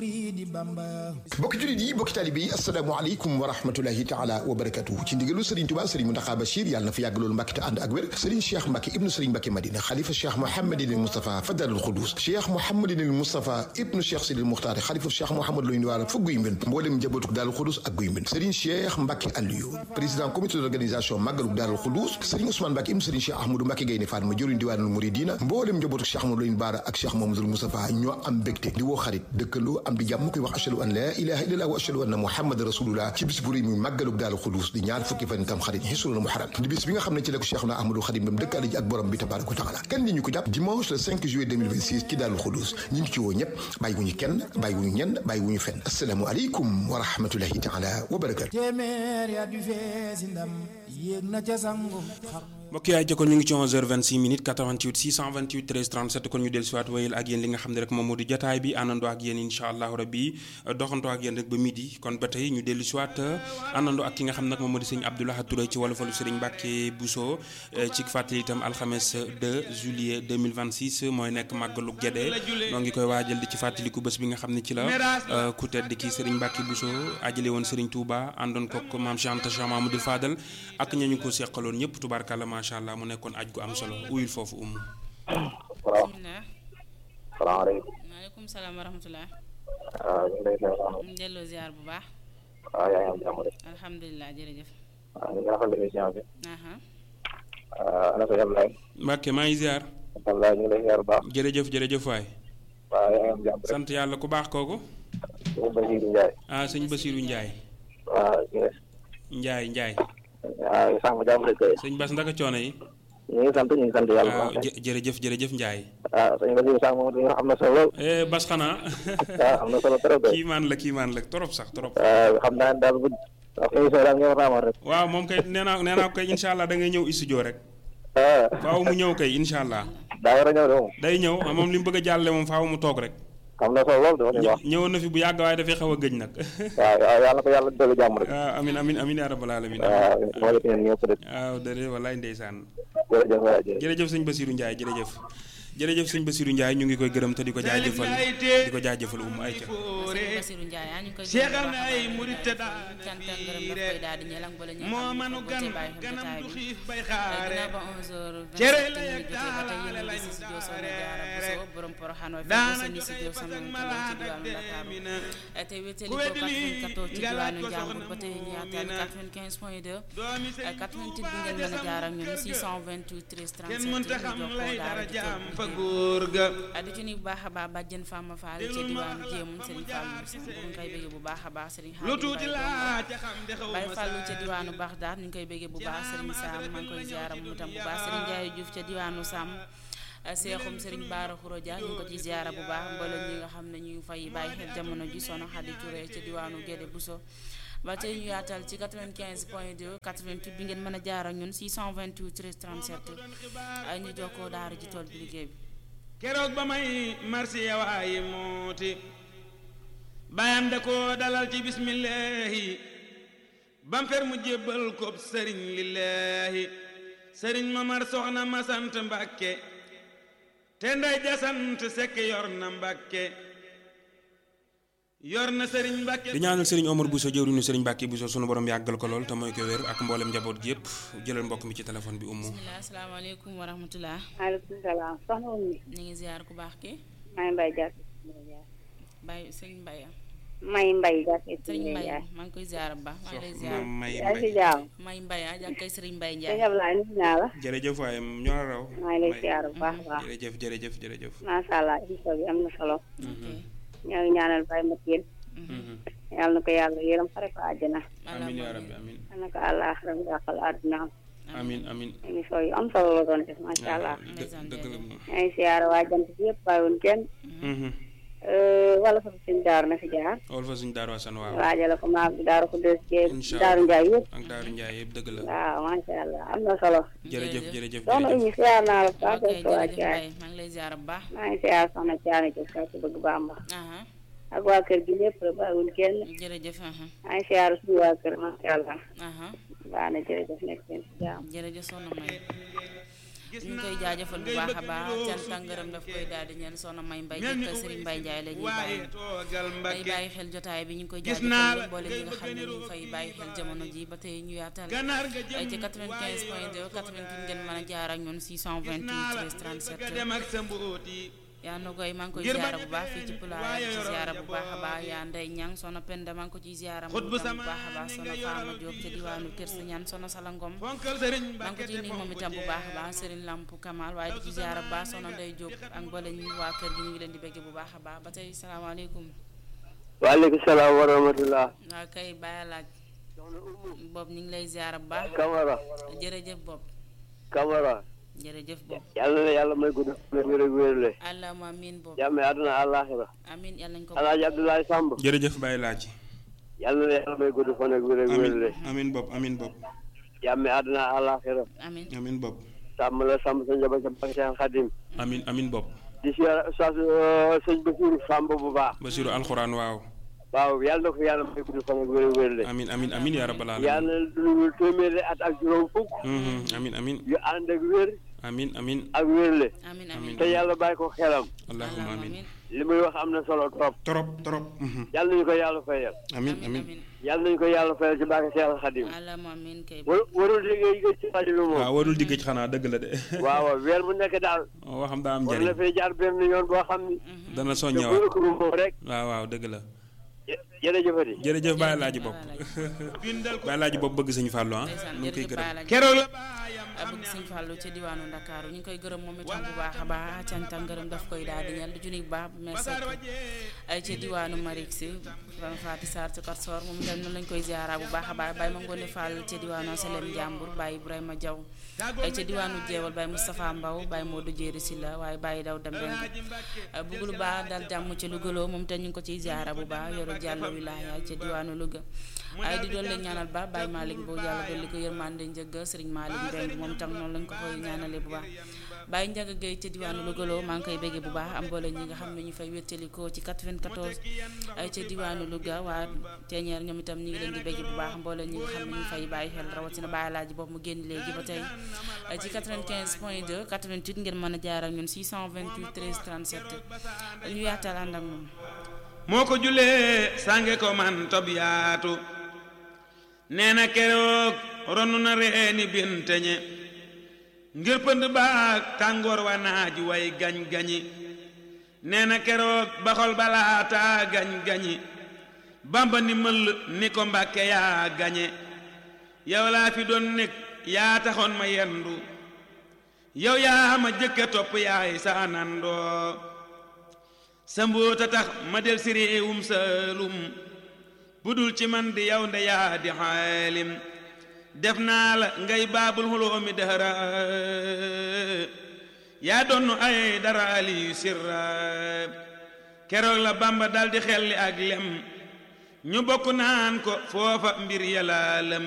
bokki jullit yi bokki taalibe yi asalaamaaleykum wa rahmatulahi taala wa barakatuhu ci ndigalu Serigne Touba Serigne Mountakha Bachir yàlla na fa yàgg loolu Mbàkke te ànd ak wér Serigne Cheikh Mbacke ibnu Serigne Mbacke Madina xalifa Cheikh Mouhamadinil Moustapha Fadalul Xudus Cheikh Mouhamadinil Moustapha ibnu Cheikh Sidil Muxtaar xalifa Cheikh Mouhamad Loy Ndiwara fa guy mbind mboolem njabootuk Daarul Xudus ak guy mbind Serigne Cheikh Mbacke Aliou président comité d'organisation màggaluk Daarul Xudus Serigne Ousmane Mbacke ibnu Serigne Cheikh Ahmadou Mbacke Gaynde Fatma jëriñ diwaanul Muridina mboolem njabootuk Cheikh Ahmadou Loy Ndiwara ak Cheikh Mouhamadoul Moustapha ñoo am mbégte di woo xarit dëkkandoo am di jàmm koy wax ashhadu an la ilaha illallah wa ashhadu anna muhammad rasulullah ci bis bu rëy muy màggalug Daaru Xudus di ñaar fukki fan tam xarit xisrul muharram di bis bi nga xam ne ci la ko Cheikh na Ahmadou Khadim bam dëkkaale ji ak borom bi tabaraka wa taala kan li ñu ko jàpp dimanche le 5 juillet 2026 ci Daaru Xudus ñu ngi ci woo ñëpp bàyyi wuñu kenn bàyyi wuñu ñenn bàyyi wuñu fenn asalaamu aleykum wa rahmatullahi taala wa barakatu mbokk yaay jokkoon ñu ngi ci 11h26 minutes 88 628 13 37 kon ñu dellu siwaat wéyal ak yéen li nga xam ne rek moom moo di jotaay bi àndandoo ak yéen incha allahu rabbi doxantoo ak yéen rek ba midi kon ba tey ñu dellu siwaat àndandoo ak ki nga xam nag moom moo di sëñ Abdoulaye Touré ci wolofalu Sëriñ Mbàkke Bousso ci fàttali itam alxames 2 juillet 2026 mooy nekk màggalu Gédé noo ngi koy waajal di ci fàttaliku bés bi nga xam ne ci la ku tedd ki Sëriñ Mbàkke Bousso ajale woon Sëriñ Touba àndoon kook maam Cheikh Anta Cheikh Mamadou Fadal ak ñañu ko seqaloon ñëpp tubaarkàlla macha allah mu nekkoon aj gu am solo uyul foofu umu waaw salaamaaleykum. maaleykum salaam wa rahmatulah. waaw ñu ngi lay ziar baax ñu delloo ziar bu baax. waaw yaa ngi am jàmm de. alhamdulilah jërëjëf. waaw ñu ngi rafetlu émission bi. aha ana ko Ablaye. Mbàkke maa ngi ziar Ablaye ñu ngi lay ziar bu baax. jërëjëf jërëjëf waay waaw yaa ngi am jàmm rek. sant yàlla ku baax kooku sëñ Basiirou Ndiaye. ah sëñ Basiiru Njaay waaw ñu ngi Njaay Njaay waaw sàmm jàmm rek kay. sëñ Bas ndaka coono yi ñu ngi sant ñu ngi sant yàlla bu waaw baax. jë- jërëjëf jërëjëf Njaay waaw sëñ Basiirou sàmm moom dañoo am na solo lool. eh Bas xanaa waaw am na solo trop de. kii maan la kii maan la trop sax trop waaw xam naa ne daal bu wax émission daal ngeen war a amal rek. waaw moom kay nee naa nee naa ko kay incha allah da ngay ñëw studio rek waaw faaw mu ñëw kay incha allah daa war a ñëw de moom. day ñëw moom li mu bëgg a jàlle moom faaw mu toog rek am na solo lool de wax dëgg wax. ñëwoon na fi bu yàgg waaye dafay xaw a gëj nag waaw waaw yàlla na ko yàlla dolli jàmm rek. waaw amin amin amin yaa rabbal alamin waaw moo def ñeen ñëpp rek. waaw dëgg wallaay ndeysaan jërëjëf waay jërëjëf. jërëjëf sëñ Basirou Ndiaye jërëjëf jërëjëf sëñ Basirou Ndiaye ñu ngi koy gërëm te di ko jaajëfal di ko jaajëfal um ay ca sëriñ Basiru Njaay yaa ñu ngi koy Seexal na ay murit te daal cant ak ngërëm daf koy daal di ñelang bala ñu moo xam manu ne gan ko bàyyi xel ganam jotaay du bi xiif bay ginnaaw xaare ba 11h27 Cere la minutes yegg jotee ba tey yéen a daal ngi si studio Soxna Jaara lañ Buso borom Poroxaan waaye daana fekk seen joxe studio fas sama ak ci malaat diwaanu ak Ndakaaru demina te wéttali ku ko weddi lii 94 ci nga laaj diwaanu ko Njàmbur soxna ba tey ñu yaatal Muumina 95 point 2 doomi sëñ 88 bi ngeen mën a jaar ak ñun 628 13 kenn 37 mënta ñu xam jokkoo lay daara dara ji jaam toog fa liggéey. góor ga ah di ci nuyu bu baax a baax bàjjen Fama Fall ca Déglul ma diwaanu wax Jéemun fa mu Serigne jaar Fallou ci Samb sëriñ bu ñu koy bëggee bu baax a baax Serigne lu Xaadim tuuti Baye laa ca xam de xaw Baye ma Fallou ca saare diwaanu Baxdaad ñu ngi koy bëggee bu baax Serigne Sam maa ngi koy ziaram mu tam bu baax Serigne Ndiaye Diouf ca diwaanu Sam Seexum Serigne Baara Khourodia ñu ngi ko ci ziara bu baax mboolem ñi nga xam ne ñu ngi fay bàyyi xel jamono ji sono Xadi Touré ca diwaanu Guédé Bousso ba tey ñu yaatal ci 95 point 2 88 bi ngeen mën a jaar ak ñun 628 13 37 ay ñu jokkoo daara ji tool bi liggéey bi keroog ba may marsi yawaayi mooti bayam da ko dalal ci bismillahi bam fer mu jébbal ko sëriñ lillahi sëriñ mamar soxna ma sant mbàkke te nday jasant sekk yor na mbàkke yor na sëriñ mbàkke di ñaanal sëriñ Omar Bousso jëwriñu sëriñ Mbàkke Bousso sunu borom yàggal ko lool te mooy ko wér ak mboolem njaboot gi yëpp jëlal mbokk mi ci téléphone bi ummu bisimilah asalaamaaleykum wa rahmatulah maaleykum salaam soxna Oumy ñu ngi ziar ku baax ki maa ngi mbay jàpp Baye Sëriñ Mbaye may mbay jàpp Sëriñ Mbaye maa ngi koy ziar bu baax maa ngi lay ziar moom may yaa ngi si mbay jaaw may Mbaye ah jàkkay Sëriñ Mbaye sëñ Ndiaye Ablaye nuyu naa la jërëjëf waaye ñoo la raw maa ngi lay May. siyaar bu baax a baax jërëjëf jërëjëf jërëjëf macha allah émission bi am na solo ok ñoo ngi ñaanal Baye Mathiel yàlla na ko yàlla yërëm xare ko àjjana amin yaa rabbi amin yàlla na ko àllaaxira mu dàqal àdduna amin amin émission yu am solo la doon def macha allah dë- dëgg la moom maa ngi siyaar waa jant bi yëpp bàyyiwuñ kenn wala fa suñ daaru na fi jaar wol fa suñ daaru asan waaw waajale ko maag bi daaru ko deux Incha jéeg allah. daaru njaay yëpp ak daaru njaay yëpp dëgg la waaw macha allah am na solo jërëjëf jërëjëf soxna jërëjëf Oumy siyaar naa la bu baax ok def ko waa jërëjëf Thiaye Mbaye maa ngi lay ziar bu baax maa ngi siyaar soxna Thiané Diouf saa ci bëgg Bamba aha ak waa kër gi lépp la bàyyiwul kenn jërëjëf aha maa ngi siyaar suñu waa kër macha allah aha baax na jërëjëf nekk seen si jàmm jërëjëf soxna May ñu ngi koy jaajëfal bu baax a baax cant ak ngërëm daf koy daal di ñeel soxna May Mbay jëkk Serigne Mbay Njaay la ñuy bàyyi day bàyyi xel jotaay bi ñu ngi koy jaajëfal boole ñi nga xam ne ñu ngi fay bàyyi xel jamono ji ba tey ñu yaatal ay ci 95 point 2 88 ngeen mën a jaar ak ñun 628 13 37 yaa na koy maa ngi koy ziara bu baax fii ci pulaar ci ziara bu baax a baax yaa nday ñang sono penda maa ngi ko ciy ziara moom itam bu baax a baax sono faama Diop ca diwaanu kër sa ñaan sono salangom maa ngi ko ciy nuyu moom itam bu baax a baax Serigne Lamp Kamal waaye di ci ziara bu baax sono nday Diop ak mboole ñu waa kër gi ñu ngi leen di bëgg bu baax a baax ba tey salaamaaleykum waaleykum salaam wa rahmatullah waa kay bàyyi laaj Bob ñu ngi lay ziara bu baax Camara jërëjëf Bob Camara jërëjëf Bob yàlla na yàlla may gudd wér ak wérle allahumma amiin Bob jàmme àdduna àllaaxira amiin yàlla nañ ko alaaji Abdoulaye Samb jërëjëf Baye Laaj yàlla na yàlla may gudd fan ak wér ak wérle amin amin bopp amin bopp jàmme àdduna àllaaxira amiin amin bopp sàmm la sàmm sa njaboot sa barke Seex Xadim amin amin bopp di si sa sëñ Basiru Samb bu baax Basiru alxuraan waaw waaw yàlla na ko yàlla may gudd fan ak wér ak wérle amin amin amin yaa rabbal alamin yàlla na dundul téeméeri at ak juróom fukk Mhm, amin amin yu ànd ak wér amin amin ak wérle amiin amiin te yàlla bàyyi ko xelam allahumma amin li muy wax am na solo trop trop trop mhm. yàlla nañu ko yàlla fayal amin amin yàlla nañu ko yàlla fayal ci barke Seex Xadim allahumma amiin kay war warul liggéey yi ci rajo bi moom waaw warul digg ci xanaa dëgg la de waaw waaw weer bu nekk daal waxam daa am war na njëriñ fay jaar benn yoon boo xam ni dana te soññewaat bu ko moom rek waaw waaw dëgg la jë- jërëjëfati jërëjëf Baye Laaji bopp Baye Laaji bopp bëgg sëñ Fallou ah ndeysaan ñu ngi koy jërëjëf gërëm Baye Laaj keroog la bëgg sëñ Fallou ca diwaanu Ndakaaru ñu ngi koy gërëm moom itam bu baax a baax cant ak ngërëm daf koy daal di ñeel di junni bu baax bu mer sekk ay ca diwaanu Marik si ran Faati Sarr ci Karsor moom itam noonu lañ koy ziara bu baax a baax Baye Mangone Fall ca diwaanu Selem Jàmbur Baye Ibrahima Diaw ay ca diwaanu Jeewal Baye Moustapha Mbaw Baye Modou Jéeri Silla waaye Baye Daw Dambeng bëgg lu baax dal jàmm ca Louga moom itam ñu ngi ko ciy ziara bu baax yoru jàll wilaaya ca diwaanu Louga ay di doon leen ñaanal ba Baye Malick Mbow yàlla dolli ko yërmande njëgg Serigne Malick Mbeng moom tam noonu lañ ko koy ñaanale bu baax Baye Ndiaga Gueye ca diwaanu Louga maa ngi koy béggee bu baax am boole ñi nga xam ne ñu fay wéttalikoo ci 94 ay ca diwaanu Louga waa teñeer ñoom itam ñi ngi leen di béggee bu baax mboole ñi nga xam ne ñu fay bàyyi xel rawatina Baye Laaji boobu mu génn léegi ba tey ay ci 95 point 2 88 ngeen mën a jaar ak ñun 628 13 37 ñu yaatal ànd ak moom moo ko julee sànge ko man tob yaatu nee na keroog ronu na reeni binteñe ngir pënd baag tàngoor wa naaj way gañ-gañi nee na keroog baxol balaata gañ-gañi bamba ni mëll ni ko mbàkke yaa gañe yow laa fi doon nekk yaa taxoon ma yendu yow yaa ma jëkke topp yaay sa nandoo sa mbóota tax ma del si réewum saalum bu dul ci man di yow nde yaa di xaalim def naa la ngay baabul xuloomi dara yaa donnu ay dara aliyu sirra keroog la bamba daldi xelli ak lem ñu bokk naan ko foofa mbir yàlla lem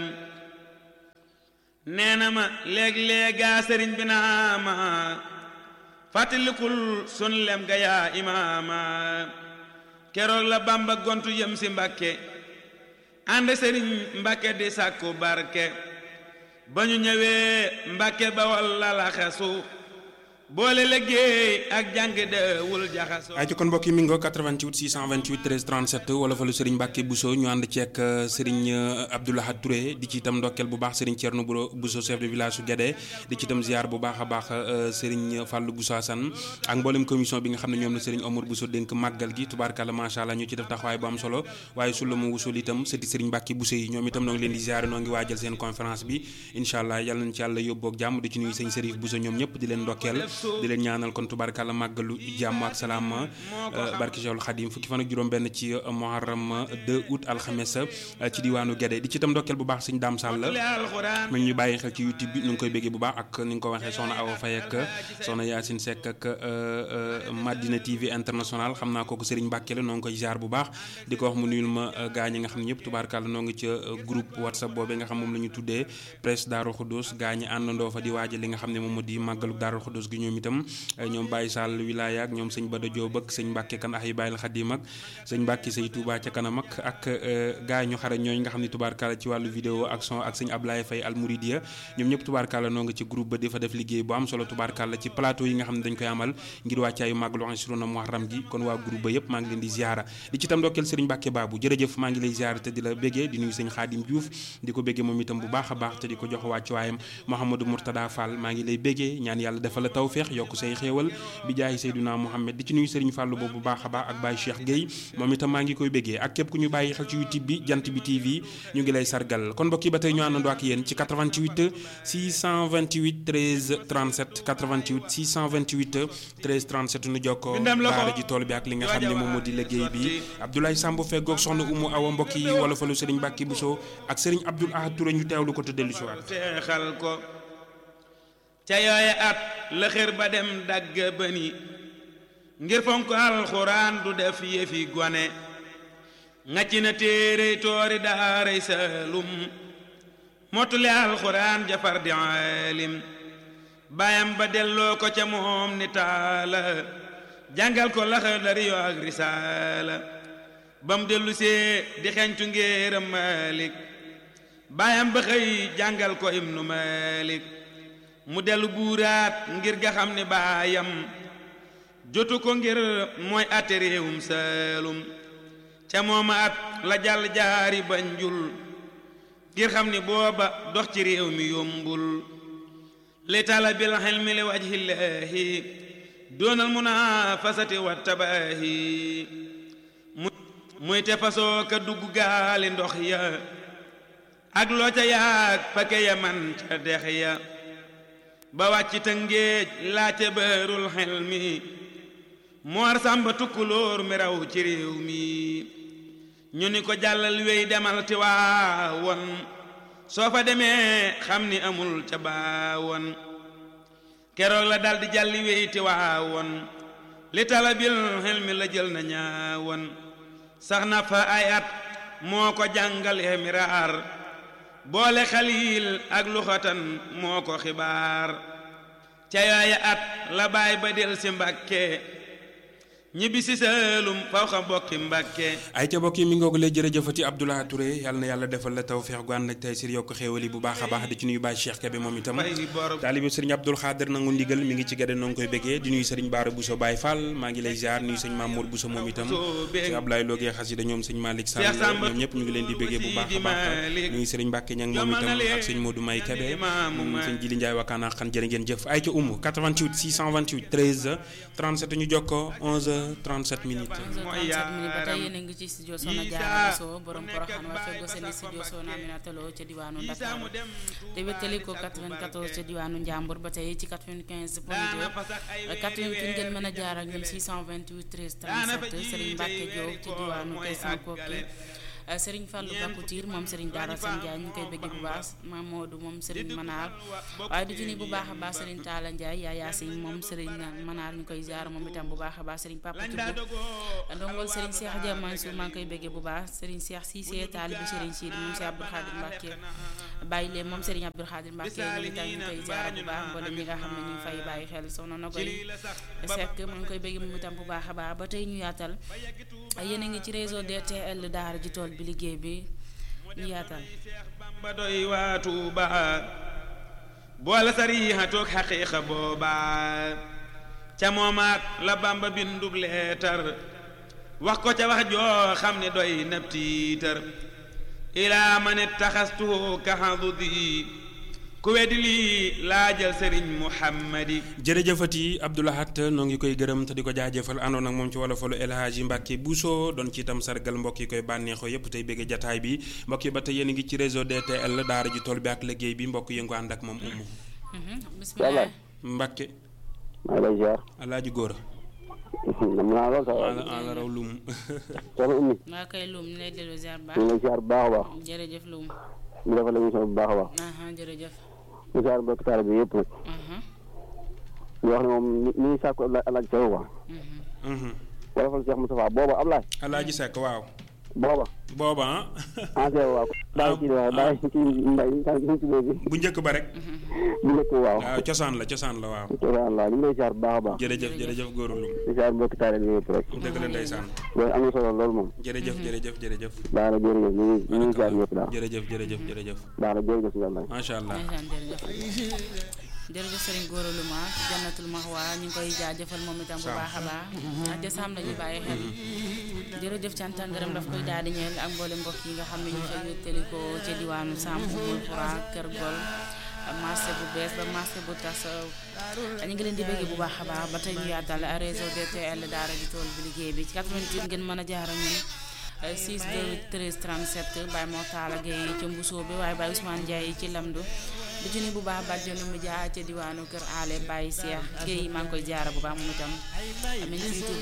nee na ma léeg-léegaa sëriñ bi naa ma fàttalikul sun lem ga yaa imaama keroog la bamba gontu yëm si mbàkke ànd sëriñ mbàkke di sàkku barke ba ñu ñëwee mbàkke ba walla la xesu boole liggéey ak jàng dewul jaxaso ay ci kon mbokk yi mi ngo 88 628 13 37 wala fa lu Serigne Mbacke Bousso ñu ànd ceek Serigne Abdoulaye Touré di ci itam ndokkeel bu baax Serigne Thierno Bousso chef de village su Guédé di ci itam ziar bu baax a baax Serigne Fallou Bousso Assane ak mboolem commission bi nga xam ne ñoom la Serigne Omar Bousso dénk màggal gi tubaarkàlla macha allah ñu ci def taxawaay bu am solo waaye su la mu wusul itam sëti Serigne Mbacke Bousso yi ñoom itam noo ngi leen di ziar noo ngi waajal seen conférence bi incha allah yàlla nañ ci yàlla yóbboog jàmm di ci nuyu sëñ Serif Bousso ñoom ñëpp di leen ndokkeel di leen ñaanal kon tubaarkàlla màggalu jàmm ak salaam barki Cheikhul Khadim fukki fan ak juróom benn ci Muharram 2 août alxames ci diwaanu Guédé di ci itam ndokkeel bu baax sëñ Dame Sall mi ñu bàyyi xel ci YouTube bi ñu ngi koy béggee bu baax ak ni nga ko waxee soxna Awa Faye ak soxna Yacine Seck ak Madina TV international xam naa kooku Serigne Mbacke la noo ngi koy jaar bu baax di ko wax mu nuyul ma gaa ñi nga xam ne ñëpp tubaarkàlla noo ngi ca groupe WhatsApp boobee nga xam moom la ñu tuddee presse Darou Khoudoss gaa ñi àndandoo fa di waajal li nga xam ne moom moo di màggalu Darou Khoudoss gi ñoom ñoom itam ñoom Baye Sall wilaya ak ñoom sëñ Bada Diop ak sëñ Mbacke kan ax yi Baye Xadim ak sëñ Mbacke say Touba ca kanam ak ak gaay ñu xare ñooñ nga xam ne tubaarkàlla ci wàllu vidéo ak son ak sëñ Ablaye Faye Al Mouridia ñoom ñëpp tubaarkàlla noo nga ci groupe ba di fa def liggéey bu am solo tubaarkàlla ci plateau yi nga xam ne dañ koy amal ngir wàccaayu màggalu Ansiruna Muharram gi kon waa groupe ba yëpp maa ngi leen di ziara di ci tam ndokkeel sëriñ Mbacke Babou jërëjëf maa ngi lay ziara te di la béggee di nuyu sëñ Xaadim Diouf di ko béggee moom itam bu baax a baax te di ko jox wàccuwaayam Mouhamadou Mourtada Fall maa ngi lay béggee ñaan yàlla defal la tawféex yokk say xéewal bi jaayi Seyduna Mouhamed di ci nuyu sëriñ Fallou boobu bu baax a baax ak Baye Cheikh Gueye moom itam maa ngi koy béggee ak képp ku ñu bàyyi xel ci YouTube bi jant bi TV ñu ngi lay sargal kon mbokk yi ba tey ñu àndandoo ak yéen ci 88 628 13 37 88 628 13 37 nu jokkoo daara ji tool bi ak li nga xam ne moom moo di liggéey bi Abdoulaye Samb feggoog soxna Umu Awa mbokk yi wala falu Serigne Mbacke Bousso ak Serigne Abdoul Ahad Touré ñu teewlu ko te dellu si waat teexal ko ca yooye at la xër ba dem dagg bëni ngir fonk alxuraan du def yëfi gone ngacc na téere toori daaray saalum mottule alxuraan jafar di aalim baayam ba delloo ko ca moom ni taala jàngal ko laxadari yo ak risaala ba mu dellu see di xeñtu ngéeram malik baayam ba xëy jàngal ko ibnu malik mu dellu buuraat ngir ga xam ne baayam jotu ko ngir mooy atte réewum saalum ca mooma at la jàll jaari banjul ngir xam ni booba dox ci réew mi yombul li talabil xilmi li wajhillaahi doonal munafasati wa tabaahi muy te fasoo ka dugg gaali ndox ya ak loo ca yaag pake ya man ca dex ya ba wàcc ta ngéej laate bërul xilmi moor sàmba tukkulóor mi raw ci réew mi ñu ni ko jàllal wéy demal ti waawoon soo fa demee xam ni amul ca baawoon keroog la daldi jàlli wéy ti waawoon li talabil xel mi la jël na ñaawoon sax na fa ay at moo ko jàngale miraar boole xaliil ak luxatan moo ko xibaar ca yooya at la baay ba del si mbàkke ñibbi si saalum faw xam bokki mbàkke ay ca bokki mi ngoog lay jërëjëfati Abdoulaye Touré yàlla na yàlla defal la tawfeex gu ànd ak tey sir yokk xéewali bu baax a baax di ci nuyu Baye Cheikh Kébé moom itam taalibe sëriñ Abdoul Xaadir nangu ndigal mi ngi ci gade noo ngi koy béggee di nuyu sëriñ Baara Bousso Baye Fall maa ngi lay ziar nuyu sëñ Mamour Bousso moom itam sëñ Ablaye Logé xasida ñoom sëñ Malick Sall ñoom ñëpp ñu ngi leen di béggee bu baax a baax nuyu sëriñ Mbàkke ñang moom itam ak sëñ Modou May Kébé sëñ Jili Ndiaye wakkaana xan jërë ngeen jëf ay ca umu 88 628 13 37 ñu jokkoo 11 37 minutes mooy yaa ba tey yéen a ngi ci studio Soxna Jaara Bousso borom Porokhane waa feggoo seen studio Soxna Aminata Lo ca diwaanu Ndakaaru te wéttali ko 94 ca diwaanu Njàmbur ba tey ci 95 point 2 88 ngeen mën a jaar ak ñun 628 13 37 Serigne Mbacke Diop ci diwaanu Kessan Koki Serigne Fallou Bakoutir moom Serigne Daara Sane Ndiaye ñu koy bëgg bu baax Mamadou moom Serigne Manar waaye du ci ni bu baax a baax Serigne Talla Ndiaye yaa Yaasin moom Serigne Manar ñu koy ziar moom itam bu baax a baax Serigne Papa Thioub ndongol Serigne Cheikh Dia Mansour maa ngi koy bëgg bu baax Serigne Cheikh Cissé taalibi Serigne Sidi moom Cheikh Abdou Khadir Mbacke bàyyi leen moom Serigne Abdou Khadir Mbacke ñu itam ñu koy ziar bu baax mboolem ñi nga xam ne ñu fay bàyyi xel soxna na koy Seck maa ngi koy bëgg moom itam bu baax a baax ba tey ñu yaatal yéen a ngi ci réseau DTL daara ji tool bi liggéey bi ñu yaatal ba doy waa Tuuba boole sariixa toog xaqiiqa booba ca moomaat la Bamba bindub leetar wax ko ca wax joo xam ne doy nab tiitar ilaa man ittaxastuhu kaxadudi ku weddi lii laajal sëriñ Muhammadi jërëjëfati Abdoulahat noo ngi koy gërëm te di ko jaajëfal àndoon ak moom ci wolofalu El Hadji Mbacke Bousso doon ci itam sargal mbokk yi koy bànneexoo yépp tey bëgg jataay bi mbokk yi ba tey yéen a ngi ci réseau DTL daara ji tool bi ak liggéey bi mbokk yëngu ànd ak moom umu bismillah Mbacke maa ngi lay ziar. alaaji góor nam naa lool sax ala ala raw lum soxna Oumy waa kay Loum ñu lay delloo ziar bu ñu ngi lay ziar bu baax a baax jërëjëf Loum ñu defal émission bu baax a baax aha jërëjëf ñu ziar mbokk taal bi yëpp nag aha ñu wax ne moom ni ni ñu sàkku alaaj Seck quoi mhm wala fa Cheikh Moustapha booba Ablaye alaaji Seck waaw booba booba ah ancien waaw bàyyi ci waaw bàyyi ci mbay ñu ci bi bu njëkk ba rek bu njëkk waaw waaw cosaan la cosaan la waaw Allah ñu ngi lay ziar bu baax a baax jërëjëf jërëjëf góoru lum di ziar mbokki taale bi yëpp rek dëgg la ndeysaan loolu am na solo loolu moom jërëjëf jërëjëf jërëjëf baax na jërëjëf ñu ngi ñu ngi ziar ñëpp daal jërëjëf jërëjëf jërëjëf baax na jërëjëf si mbay macha allah ndeysaan jërëjëf jërëjëf Serigne Gora Louma ci jannatul maxwa ñu ngi koy jaajëfal moom itam bu baax a baax ak te sam lañu bàyyi xel jërëjëf cant ak ngërëm daf koy daal di ñeel ak mboolem mbokk yi nga xam ne ñu fa wéttali ko ca diwaanu Sam Umul Xura Kër Gol marché bu bees ba marché bu tas ñu ngi leen di bëgg bu baax a baax ba tey ñu yaatal réseau DTL daara ji tool bi liggéey bi ci 88 ngeen mën a jaar ak ñun 6 2 13 37 Baye Mortala Gueye ca Mbusoo bi waaye Baye Ousmane Ndiaye ci Lamdu bu ci ni bu baax bàjjenu mu jaa ca diwaanu Kër Ale Baye Cheikh Gueye maa ngi koy jaara bu baax moom itam amin ci YouTube